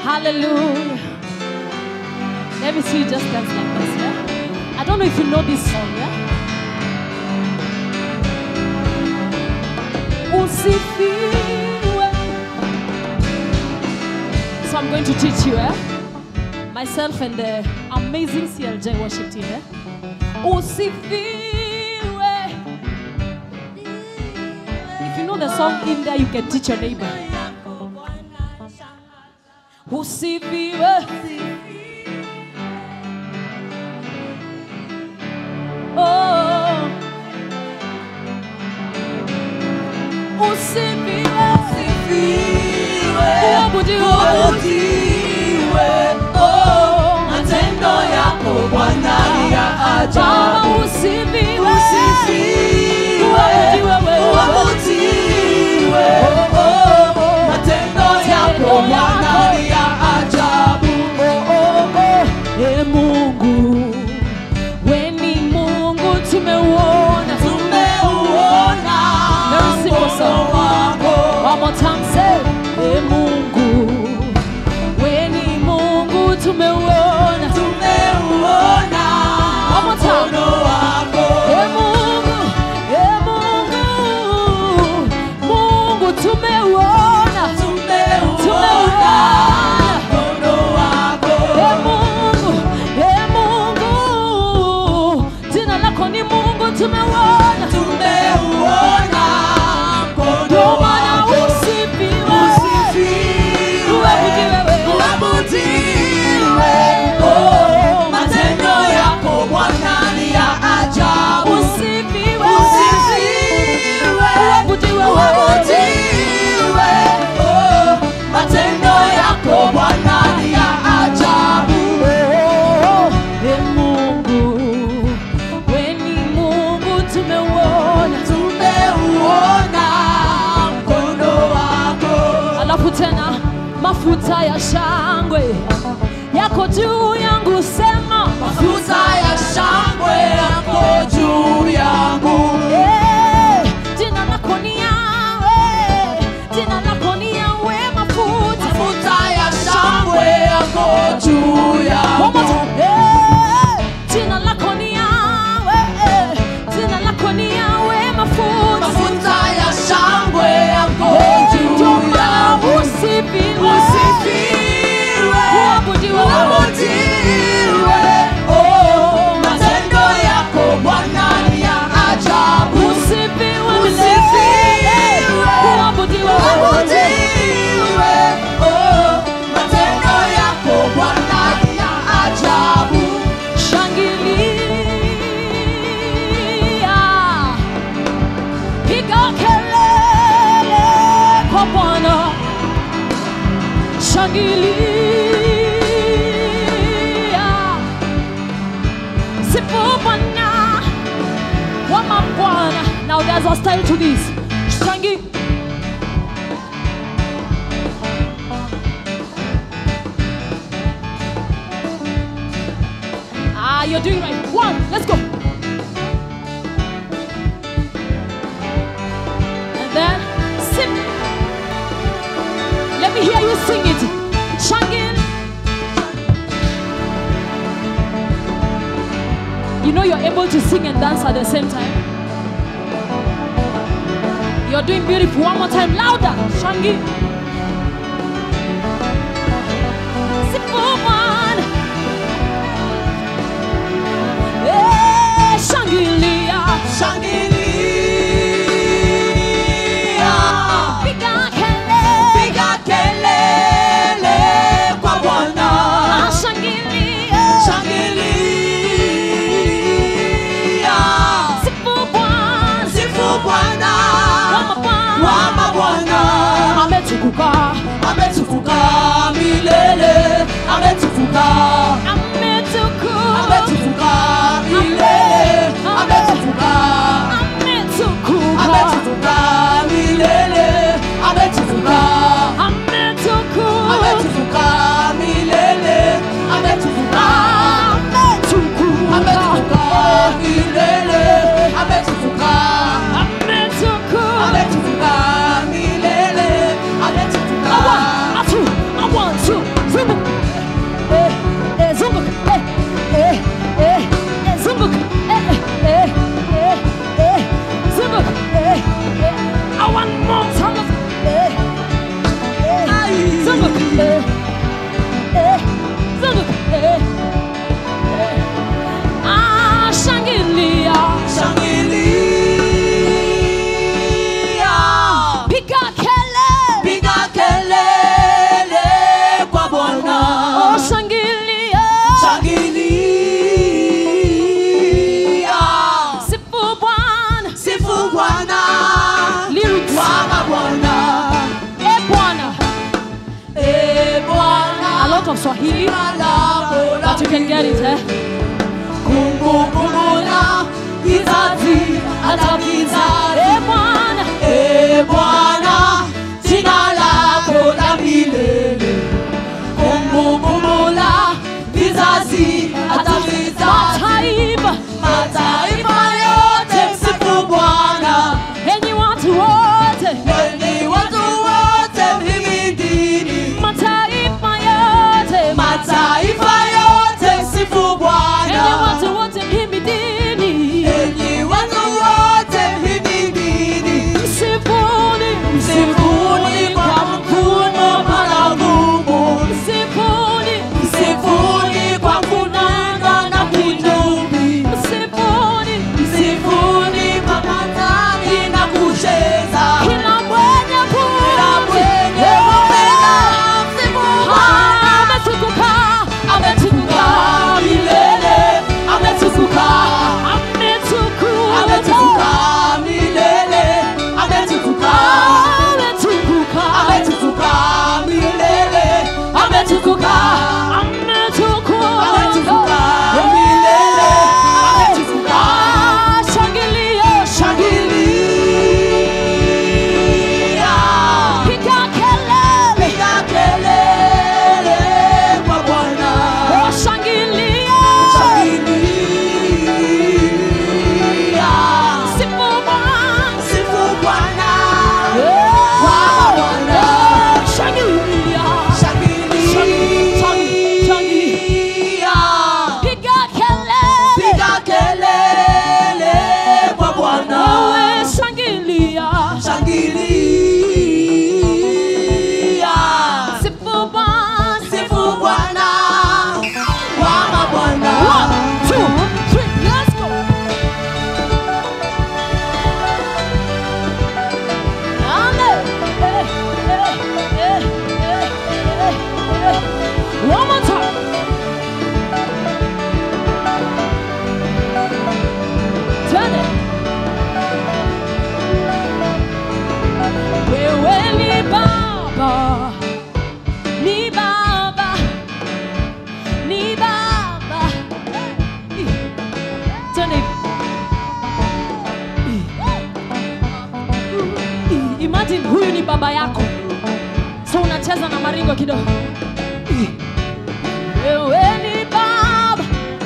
Hallelujah. Let me see you just dance like this, yeah? I don't know if you know this song, yeah? Usifiwe. So I'm going to teach you, eh? Myself and the amazing CLJ worship team, eh? Usifiwe. If you know the song in there, you can teach your neighbor. Usifiwe. Oh. Usifiwe. Uabudiwe. Oh. Matendo yako Bwana ni ya Baba, ajabu. usifiwe. Usifiwe, Uabudiwe wewe. uabudiwe. Oh, matendo yako Bwana ni ya ajabu. E Mungu, we ni Mungu tumeuona. Tumeuona Very simple mkono song. wako. One more time, say, E Mungu, we ni Mungu tumeuona. Tumeuona One more time. mkono wako. E Mungu, e Mungu, Mungu tumeuona. Tumeuona mkono wako. E Mungu, e Mungu, jina lako ni Mungu tumeuona. Tumeuona mkono Ndio maana wako. usifiwe. Usifiwe, Uabudiwe wewe. uabudiwe. Oh, matendo yako Bwana ni ya ajabu. Usifiwe. Usifiwe, Uabudiwe wewe. uabudiwe. Oh, matendo yako Bwana ni ya ajabu. Oh, e Mungu, we ni Mungu tumeuona. Tumeuona mkono wako. Alafu tena mafuta ya shangwe yako juu yangu, sema Mafuta ya shangwe yako juu yangu. Eh, jina lako ni Yawe, jina lako ni Yawe, mafuta Mafuta ya shangwe yako juu One more yangu. time. Eh, jina lako ni Yawe, eh, jina lako ni Yawe, mafuta Mafuta ya shangwe yako Eh, ndio juu maana yangu. usifiwe. Usifiwe, Uabudiwe. uabudiwe. Oh, matendo yako Bwana ni ya ajabu. Usifiwe Usifiwe. milele. Uabudiwe. Uabudiwe. Oh, matendo yako Bwana ni ya ajabu. Shangilia, piga kelele kwa Bwana. Shangilia, sifu Bwana wa mabwana. Now there's a style to this. Shangi. Ah, you're doing right. One, let's go. And then sip. Let me hear you sing it. Shangin. You know you're able to sing and dance at the same time. You're doing beautiful. One more time, louder. Shangin. Sip for one. Eh, Shangilia. Shangilia. Piga kelele. Piga kelele kwa Bwana. Ah, Shangilia. Shangilia. Sifu Bwana. Sifu Bwana Wa mabwana. wa mabwana. Ametukuka. Ametukuka milele. Ametukuka. Ametukuka. Ametukuka milele. Ametukuka. Ametukuka. Ametukuka milele. Ametukuka. Ametukuka. Ametukuka milele. Ametukuka. Ametukuka. Ametukuka milele. Ametukuka. Ametukuka. Ametukuka milele. Ametukuka. A one, a two, a one, two, three. lot of Swahili, Jina lako la but you can get it, eh? kumbukumbu la kizazi hata kizazi. Eh, Bwana, Ee Bwana, jina lako la milele, kumbukumbu la vizazi hata vizazi. mataifa, Mataifa yote msifu Bwana, enyi watu wote, enyi watu wote mhimidini. mataifa yote, Mataifa yote msifu enyi Bwana, watu wote mhimidini, enyi watu wote mhimidini. msifuni, Msifuni kwa mkono baragumu, msifuni, msifuni kwa kunanga na kinubi, msifuni, msifuni kwa matani na kucheza. kila mwenye Kila pumzi, mwenye kupenda msifu Bwana. ametukuka, ametukuka milele, ametukuka, ametukuka, ametukuka milele, ametukuka, ametukuka, ametukuka milele, ametukuka, ametukuka milele, ametukuka. Ah, shangilia, Shangilia, piga kelele, piga kelele kwa Bwana. oh, shangilia, Shangilia, sifu Bwana, sifu Bwana. Eh, Bwana. shangilia, Shangilia, piga kelele, piga kelele kwa Bwana. wewe shangilia, Shangilia, sifu Bwana. sifu Bwana wa mabwana. One, two, three, let's go. Amen. Eh, eh, eh, eh, eh, eh. One more time. Twende. Wewe ni Baba, ni Baba ni baba Ih. Twende hivi. Ih. Ih. imagine huyu ni baba yako so unacheza na maringo kidogo Ih. wewe ni baba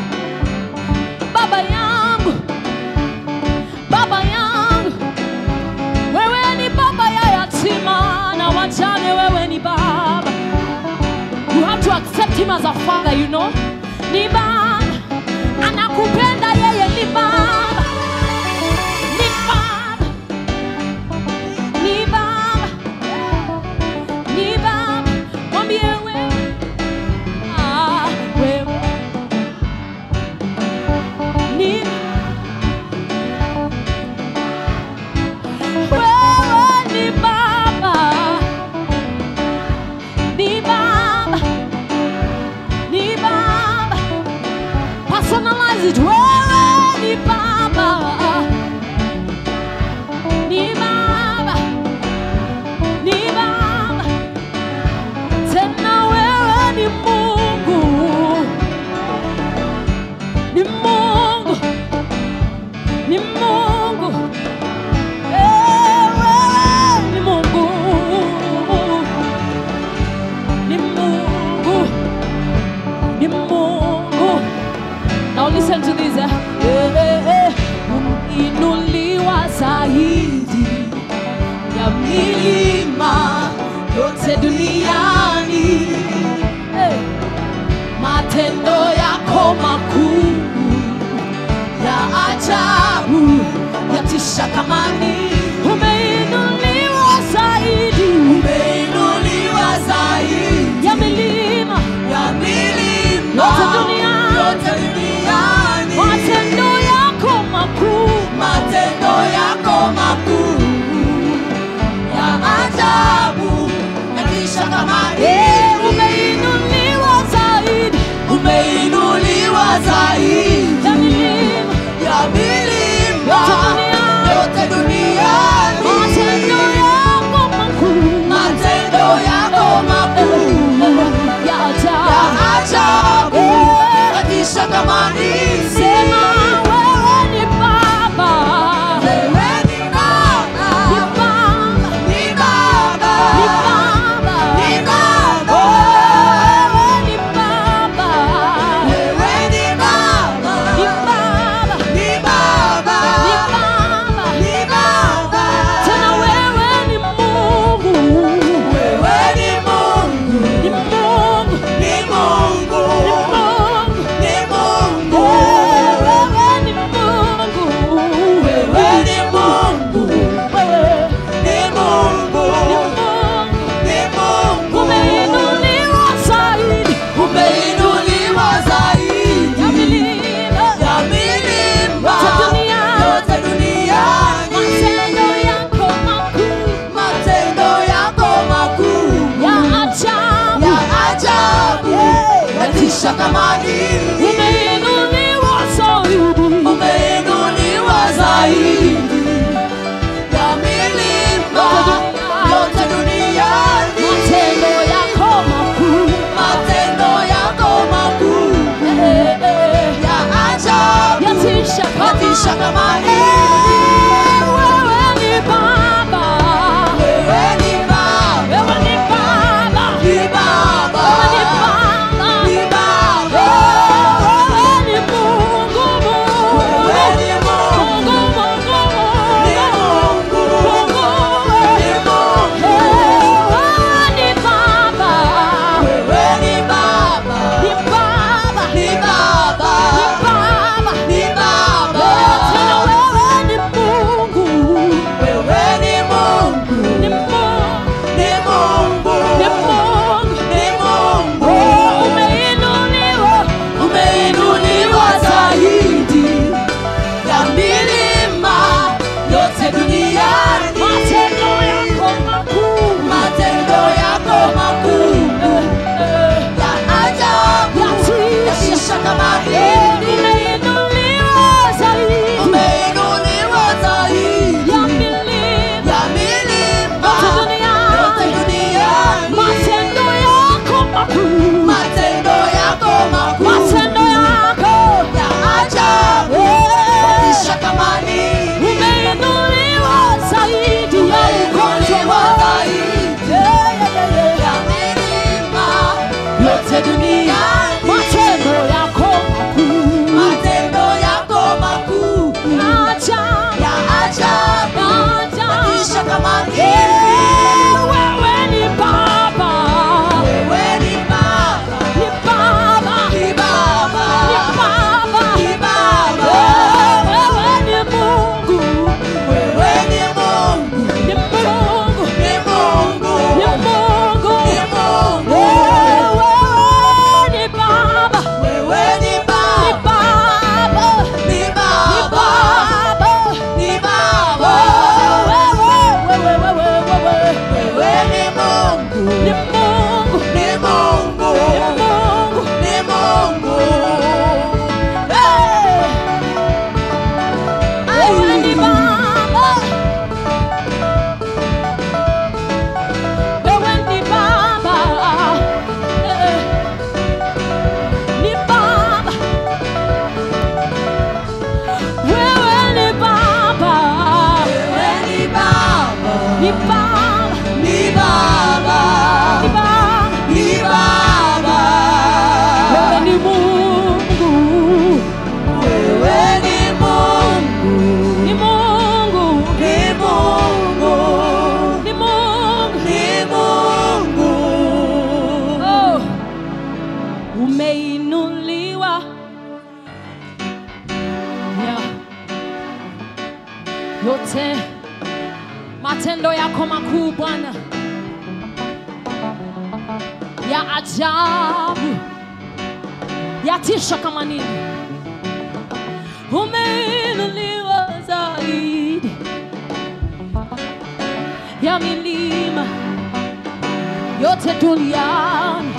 baba yangu baba yangu wewe ni baba ya yatima na wajane wewe ni baba You have to accept him as a father, you know. Ni baba, anakupenda yeye ni baba. Ni baba. Ni baba. Ni baba. Mwambie wewe. Ah, wewe. Ni wewe ni baba. Ni baba. Ni baba. Personalize it. Wewe ni baba. Ni baba. Ni baba. Tena wewe ni Mungu. Ni Mungu. Ni Mungu. Eh, wewe ni Mungu. Ni Mungu. Ni Mungu. Now listen to this. yatisha kama nini umeinuliwa zaidi umeinuliwa zaidi ya milima yote duniani matendo yako makuu matendo yako makuu Eh, eh, ya ajabu yatisha yatisha kama kama nini wewe ni baba wewe ni baba wewe ni baba ni baba wewe ni baba ni baba wewe ni Mungu Mungu wewe ni Mungu Mungu Mungu ni Mungu Mungu ni Mungu wewe ni baba wewe ni baba ni baba ni baba ni baba ni baba tena wewe ni Mungu wewe ni Mungu ni Mungu ni Mungu ni Mungu ni Mungu umeinuliwa umeinuliwa zaidi ya milima yote duniani matendo yako makuu matendo yako makuu ya ajabu yatisha kama nini umeinuliwa zaidi umeinuliwa zaidi ya milima ya milima yote yote duniani duniani matendo yako makuu matendo yako makuu matendo yako ya ajabu yatisha kama nini umeinuliwa zaidi ya ugonjwa umeinuliwa wako zaidi ya milima yote duniani matendo yako makuu matendo yako makuu ajabu ya ajabu yatisha kama nini wewe ni baba wewe ni baba ni baba ni baba ni baba ni baba wewe ni Mungu wewe ni Mungu ni Mungu ni Mungu ni Mungu ni Mungu wewe ni baba wewe ni ni baba baba ni ni baba baba ni baba wewe wewe wewe wewe wewe ni Mungu ni Mungu ni Mungu ni Mungu ni Mungu wewe ni baba wewe ni baba Eh, ni baba wewe ni baba wewe ni baba ni baba ni baba ni baba ni baba wewe ni Mungu wewe ni Mungu ni Mungu ni Mungu ni Mungu ni Mungu Oh, umeinuliwa yeah. yote matendo yako makuu Bwana ya ajabu yatisha kama nini umeinuliwa zaidi ya milima yote duniani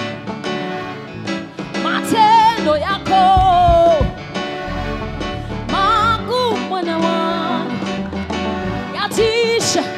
matendo yako makuu mwana wangu yatisha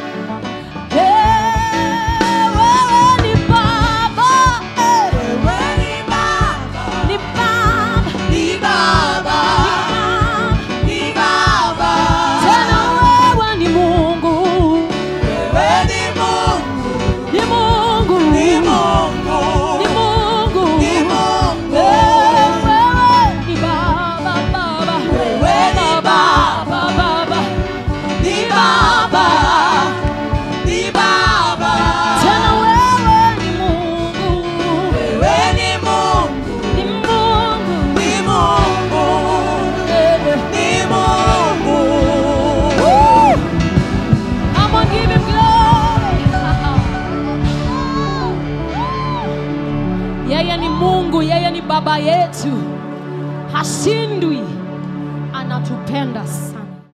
Eh, wewe ni baba eh, wewe ni baba ni baba ni baba ni baba tena wewe ni mungu wewe ni Mungu ni mungu ni Mungu ni mungu ni Mungu Eh, wewe ni baba baba Wewe ni baba baba ni baba ni baba tena wewe ni mungu wewe ni Mungu ni mungu ni Mungu Eh, ni Mungu Woo! I'm gonna give him glory. yeye ni mungu yeye ni baba yetu hashindwi anatupenda sana